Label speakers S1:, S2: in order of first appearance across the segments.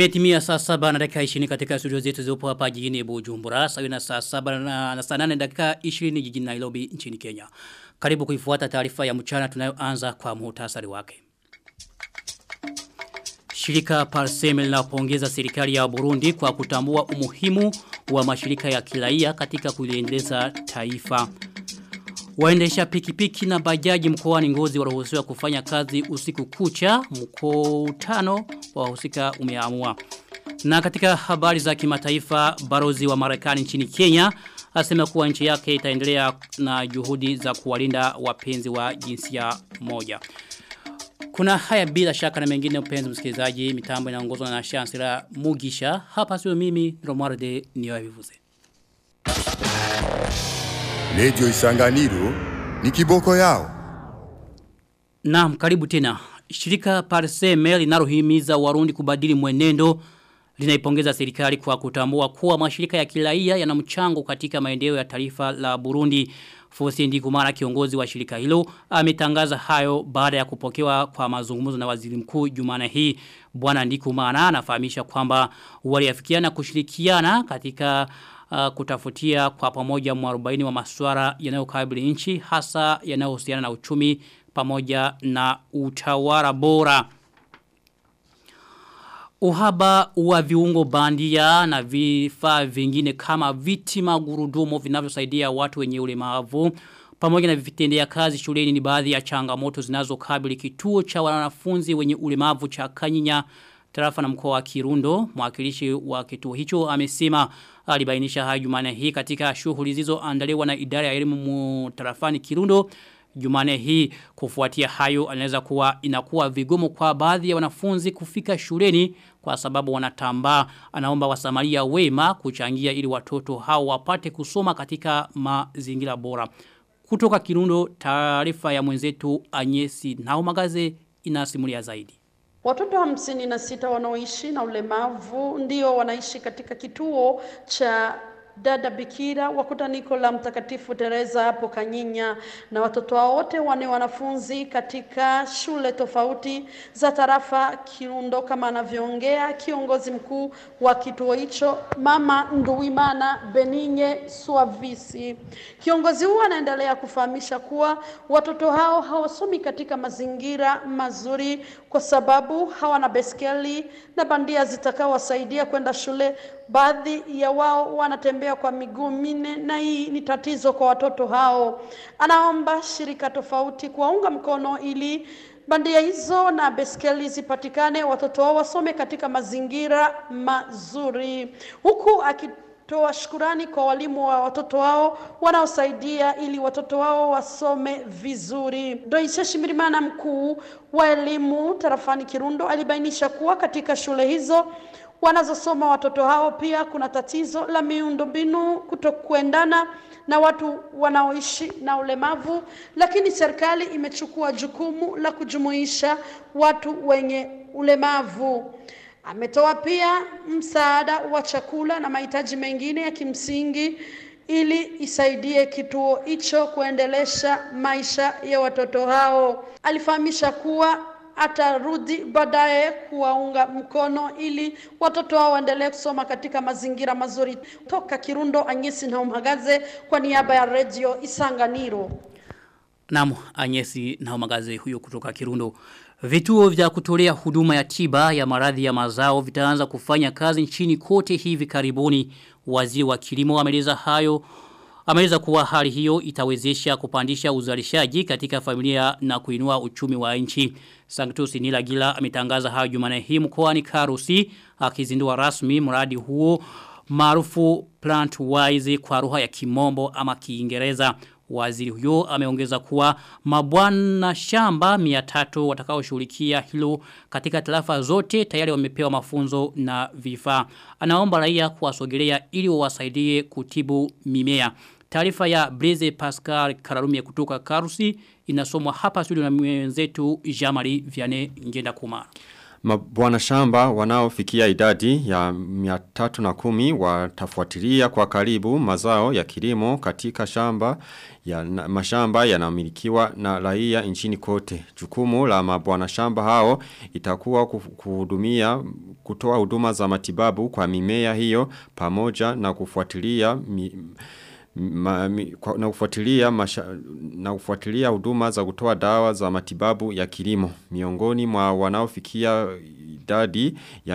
S1: Imetimia saa saba na dakika 20 katika studio zetu zipo hapa jijini Bujumbura, sawa na saa saba na, na saa 8 dakika 20 jijini Nairobi nchini Kenya. Karibu kuifuata taarifa ya mchana tunayoanza kwa muhtasari wake. Shirika Parseme linapongeza serikali ya Burundi kwa kutambua umuhimu wa mashirika ya kiraia katika kuliendeleza taifa. Waendesha pikipiki na bajaji mkoani Ngozi waruhusiwa kufanya kazi usiku kucha, mkutano wa husika umeamua. Na katika habari za kimataifa, barozi wa Marekani nchini Kenya asema kuwa nchi yake itaendelea na juhudi za kuwalinda wapenzi wa jinsia moja. Kuna haya bila shaka na mengine mpenzi msikilizaji, mitambo inaongozwa na Shansira Mugisha. Hapa sio mimi, Romualde niwavivuze.
S2: Lejo Isanganiro ni kiboko yao.
S1: Naam, karibu tena. Shirika Parseme linalohimiza Warundi kubadili mwenendo linaipongeza serikali kwa kutambua kuwa mashirika ya kiraia yana mchango katika maendeleo ya taifa la Burundi. Fosi Ndikumara kiongozi wa shirika hilo ametangaza hayo baada ya kupokewa kwa mazungumzo na waziri mkuu Jumana hii. Bwana Ndikumara anafahamisha kwamba waliafikiana kushirikiana katika uh, kutafutia kwa pamoja mwarobaini wa masuara yanayokabili nchi hasa yanayohusiana na uchumi pamoja na utawala bora. Uhaba wa viungo bandia na vifaa vingine kama viti magurudumu vinavyosaidia watu wenye ulemavu pamoja na vitendea kazi shuleni ni baadhi ya changamoto zinazokabili kituo cha wanafunzi wenye ulemavu cha Kanyinya tarafa na mkoa wa Kirundo mwakilishi wa kituo hicho amesema alibainisha hayo Jumane hii katika shughuli zilizoandaliwa na idara ya elimu tarafani Kirundo Jumane hii kufuatia hayo anaweza kuwa inakuwa vigumu kwa baadhi ya wanafunzi kufika shuleni kwa sababu wanatambaa anaomba wasamaria wema kuchangia ili watoto hao wapate kusoma katika mazingira bora. Kutoka Kirundo taarifa ya mwenzetu Anyesi na magaze inasimulia zaidi.
S3: Watoto hamsini na sita wanaoishi na ulemavu ndio wanaishi katika kituo cha dada bikira wa kutaniko la mtakatifu Teresa hapo Kanyinya na watoto wao wote wane wanafunzi katika shule tofauti za tarafa Kirundo kama anavyoongea kiongozi mkuu wa kituo hicho mama Nduwimana Beninye Suavisi. Kiongozi huo anaendelea kufahamisha kuwa watoto hao hawasomi katika mazingira mazuri kwa sababu hawana beskeli na bandia zitakawasaidia kwenda shule. Baadhi ya wao wanatembea kwa miguu minne na hii ni tatizo kwa watoto hao. Anaomba shirika tofauti kuwaunga mkono ili bandia hizo na beskeli zipatikane, watoto wao wasome katika mazingira mazuri, huku akitoa shukurani kwa walimu wa watoto wao wanaosaidia ili watoto wao wasome vizuri. Doisha Shimirimana, mkuu wa elimu tarafani Kirundo, alibainisha kuwa katika shule hizo wanazosoma watoto hao pia kuna tatizo la miundombinu kutokuendana na watu wanaoishi na ulemavu, lakini serikali imechukua jukumu la kujumuisha watu wenye ulemavu. Ametoa pia msaada wa chakula na mahitaji mengine ya kimsingi ili isaidie kituo hicho kuendelesha maisha ya watoto hao. Alifahamisha kuwa atarudi baadaye kuwaunga mkono ili watoto wao waendelee kusoma katika mazingira mazuri. Toka Kirundo, Anyesi na Umagaze kwa niaba ya Radio Isanganiro.
S1: Naam, Anyesi na Umagaze huyo kutoka Kirundo. Vituo vya kutolea huduma ya tiba ya maradhi ya mazao vitaanza kufanya kazi nchini kote hivi karibuni. Waziri wa kilimo ameleza hayo Ameleza kuwa hali hiyo itawezesha kupandisha uzalishaji katika familia na kuinua uchumi wa nchi. Sanctus Nilagila ametangaza hayo Jumane hii mkoani Karusi akizindua rasmi mradi huo maarufu Plant Wise kwa lugha ya Kimombo ama Kiingereza. Waziri huyo ameongeza kuwa mabwana shamba 300 watakaoshughulikia hilo katika tarafa zote tayari wamepewa mafunzo na vifaa. Anaomba raia kuwasogelea ili wawasaidie kutibu mimea. Taarifa ya Blaze Pascal Kararumie kutoka Karusi inasomwa hapa studio na mwenzetu Jamari Vianney Ngenda Kumara.
S4: Mabwana shamba wanaofikia idadi ya 310 watafuatilia kwa karibu mazao ya kilimo katika shamba ya na, mashamba yanamilikiwa na raia nchini kote. Jukumu la mabwana shamba hao itakuwa kuhudumia kutoa huduma za matibabu kwa mimea hiyo pamoja na kufuatilia mi, ma, mi, kwa, na kufuatilia masha, na kufuatilia huduma za kutoa dawa za matibabu ya kilimo miongoni mwa wanaofikia idadi ya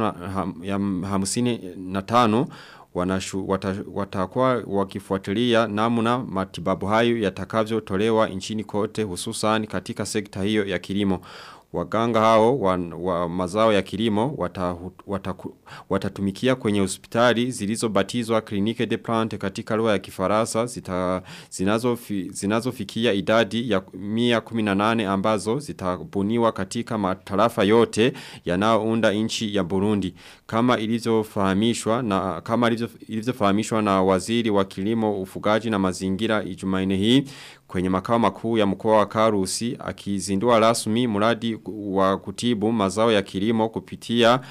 S4: 555 wanashu wata, watakuwa wakifuatilia namna matibabu hayo yatakavyotolewa nchini kote hususan katika sekta hiyo ya kilimo Waganga hao wa, wa mazao ya kilimo wata, wata, watatumikia kwenye hospitali zilizobatizwa klinike de plante katika lugha ya kifaransa zita, zinazofikia zinazo idadi ya 118 ambazo zitabuniwa katika matarafa yote yanayounda nchi ya Burundi kama ilivyofahamishwa na kama ilivyofahamishwa na waziri wa kilimo ufugaji na mazingira Ijumaine hii kwenye makao makuu ya mkoa wa Karusi akizindua rasmi mradi wa kutibu mazao ya kilimo kupitia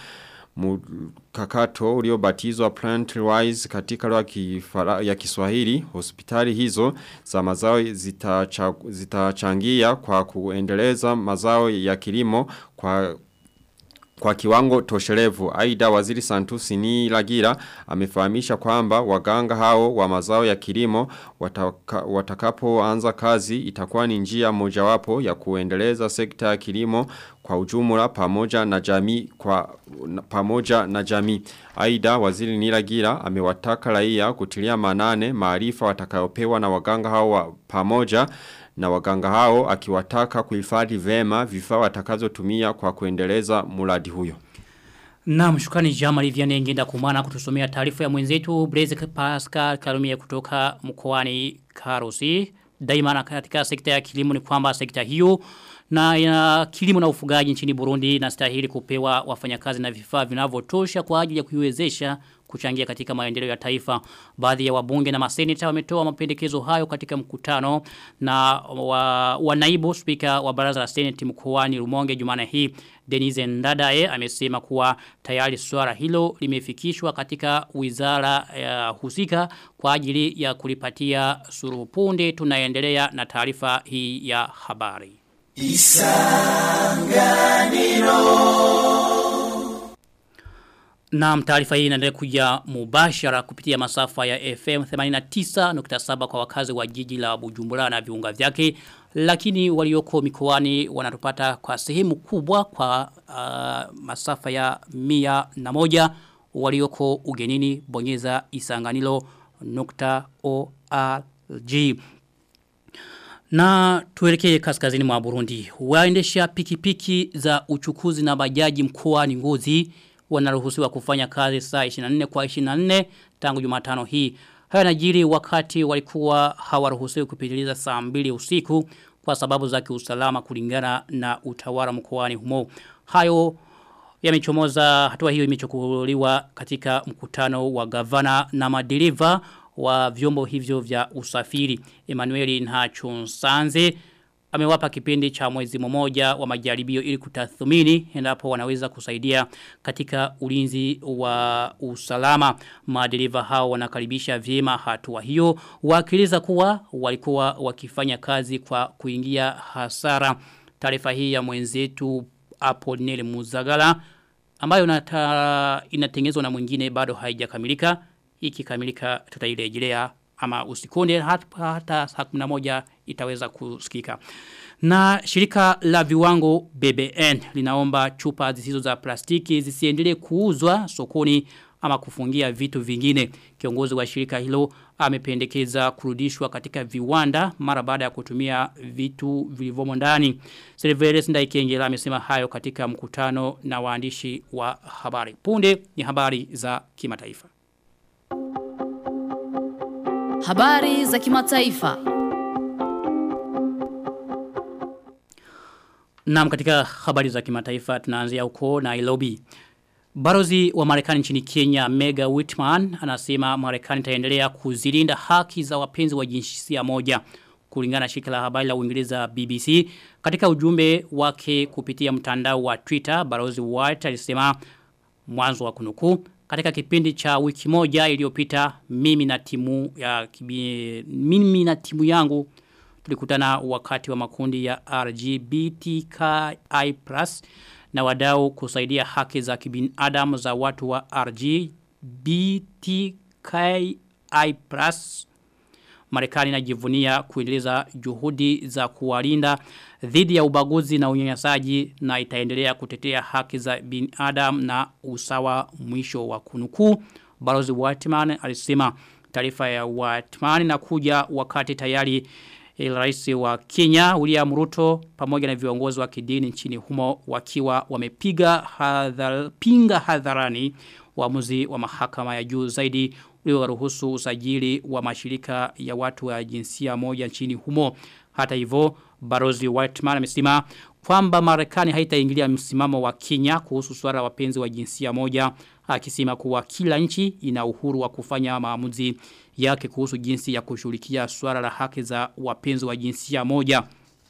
S4: mkakato uliobatizwa Plantwise katika lugha ya Kiswahili hospitali hizo za mazao zitachangia zita kwa kuendeleza mazao ya kilimo kwa kwa kiwango toshelevu, aida waziri Santusi ni Lagira amefahamisha kwamba waganga hao wa mazao ya kilimo wataka, watakapo anza kazi itakuwa ni njia mojawapo ya kuendeleza sekta ya kilimo kwa ujumla pamoja na jamii kwa pamoja na jamii. Aida waziri Nilagira amewataka raia kutilia manane maarifa watakayopewa na waganga hao wa pamoja na waganga hao akiwataka kuhifadhi vema vifaa watakazotumia kwa kuendeleza mradi huyo.
S1: Na mshukani Jamali Vianney ngenda kumana kutusomea taarifa ya mwenzetu Blaise Pascal Kalumia kutoka mkoani Karusi. Daima katika sekta ya kilimo ni kwamba sekta hiyo na ya kilimo na ufugaji nchini Burundi inastahili kupewa wafanyakazi na vifaa vinavyotosha kwa ajili ya kuiwezesha kuchangia katika maendeleo ya taifa. Baadhi ya wabunge na maseneta wametoa mapendekezo hayo katika mkutano na wa, wa naibu spika wa baraza la seneti mkoani Rumonge Jumana hii Denise Ndadae amesema kuwa tayari swala hilo limefikishwa katika wizara ya husika kwa ajili ya kulipatia suruhu punde tunaendelea na taarifa hii ya habari. Na taarifa hii inaendelea kuja mubashara kupitia masafa ya FM 89.7 kwa wakazi wa jiji la Bujumbura na viunga vyake lakini walioko mikoani wanatupata kwa sehemu kubwa kwa uh, masafa ya mia na moja walioko ugenini bonyeza isanganilo nukta ORG. Na tuelekee kaskazini mwa Burundi. Waendesha pikipiki za uchukuzi na bajaji mkoani Ngozi wanaruhusiwa kufanya kazi saa 24 kwa 24 tangu Jumatano hii. Haya najiri wakati walikuwa hawaruhusiwi kupitiliza saa 2 usiku kwa sababu za kiusalama kulingana na utawala mkoani humo. Hayo yamechomoza hatua hiyo imechukuliwa katika mkutano wa gavana na maderiva wa vyombo hivyo vya usafiri. Emmanuel Nhachunsanze amewapa kipindi cha mwezi mmoja wa majaribio ili kutathmini endapo wanaweza kusaidia katika ulinzi wa usalama. Madereva hao wanakaribisha vyema hatua hiyo wakieleza kuwa walikuwa wakifanya kazi kwa kuingia hasara. Taarifa hii ya mwenzetu Apollinaire Muzagala ambayo nata, inatengenezwa na mwingine bado haijakamilika. Ikikamilika tutairejelea ama usikonde hata, hata saa 11 itaweza kusikika. Na shirika la viwango BBN linaomba chupa zisizo za plastiki zisiendelee kuuzwa sokoni ama kufungia vitu vingine. Kiongozi wa shirika hilo amependekeza kurudishwa katika viwanda mara baada ya kutumia vitu vilivyomo ndani. Silveres Ndaikengela amesema hayo katika mkutano na waandishi wa habari. Punde ni habari za kimataifa.
S5: Habari za kimataifa.
S1: Naam katika habari za kimataifa tunaanzia huko Nairobi. Barozi wa Marekani nchini Kenya Mega Whitman anasema Marekani itaendelea kuzilinda haki za wapenzi wa jinsia moja. kulingana na shirika la habari la Uingereza BBC katika ujumbe wake kupitia mtandao wa Twitter Balozi White alisema mwanzo wa kunukuu katika kipindi cha wiki moja iliyopita mimi na timu ya kibi, mimi na timu yangu tulikutana wakati wa makundi ya RGBTQI+ na wadau kusaidia haki za kibinadamu za watu wa RGBTQI+ Marekani inajivunia kuendeleza juhudi za kuwalinda dhidi ya ubaguzi na unyanyasaji na itaendelea kutetea haki za binadamu na usawa mwisho wa kunukuu. Balozi Whitman alisema taarifa ya Whitman inakuja wakati tayari rais wa Kenya William Ruto pamoja na viongozi wa kidini nchini humo wakiwa wamepiga hadhar, pinga hadharani uamuzi wa mahakama ya juu zaidi ulioruhusu usajili wa mashirika ya watu wa jinsia moja nchini humo. Hata hivyo, Barozi Whiteman amesema kwamba Marekani haitaingilia msimamo wa Kenya kuhusu swala wapenzi wa jinsia moja, akisema kuwa kila nchi ina uhuru wa kufanya maamuzi yake kuhusu jinsi ya kushughulikia swala la haki za wapenzi wa jinsia moja.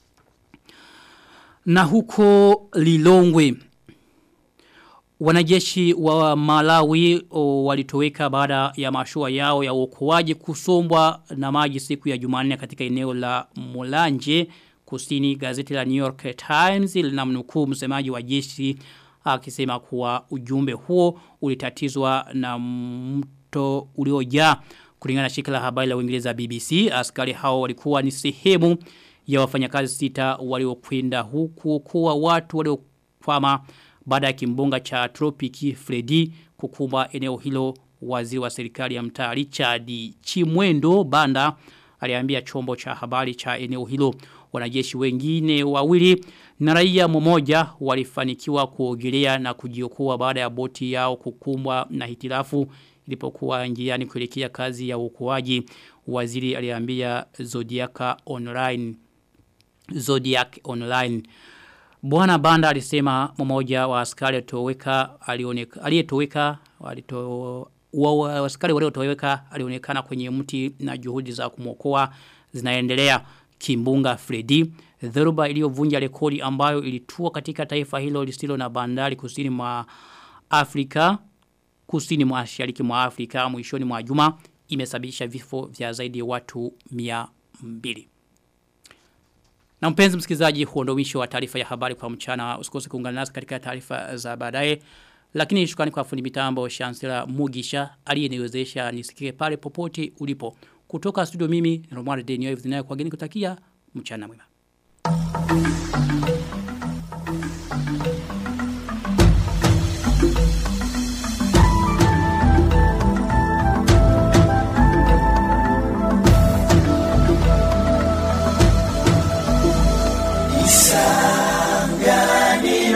S1: Na huko Lilongwe Wanajeshi wa Malawi o, walitoweka baada ya mashua yao ya uokoaji kusombwa na maji siku ya Jumanne katika eneo la Mulanje kusini gazeti la New York Times linamnukuu msemaji wa jeshi akisema kuwa ujumbe huo ulitatizwa na mto uliojaa kulingana na shirika la habari la Uingereza BBC askari hao walikuwa ni sehemu ya wafanyakazi sita waliokwenda huku kuwa watu waliokwama baada ya kimbunga cha tropiki Freddy kukumba eneo hilo waziri wa serikali ya mtaa Richard Chimwendo Banda aliambia chombo cha habari cha eneo hilo wanajeshi wengine wawili na raia mmoja walifanikiwa kuogelea na kujiokoa baada ya boti yao kukumbwa na hitilafu ilipokuwa njiani kuelekea kazi ya uokoaji waziri aliambia Zodiac online Zodiac online Bwana Banda alisema mmoja wa askari aliyetoweka alionekana aliyetoweka walito wa askari waliotoweka alionekana kwenye mti na juhudi za kumwokoa zinaendelea kimbunga Freddy dhoruba iliyovunja rekodi ambayo ilitua katika taifa hilo lisilo na bandari kusini mwa Afrika kusini mwa mashariki mwa Afrika mwishoni mwa juma imesababisha vifo vya zaidi ya watu 200 na mpenzi msikilizaji huo ndio mwisho wa taarifa ya habari kwa mchana. Usikose kuungana nasi katika taarifa za baadaye. Lakini shukrani kwa fundi mitambo Chancellor Mugisha aliyeniwezesha nisikike pale popote ulipo. Kutoka studio mimi Romano Denio hivi kwa geni kutakia mchana mwema.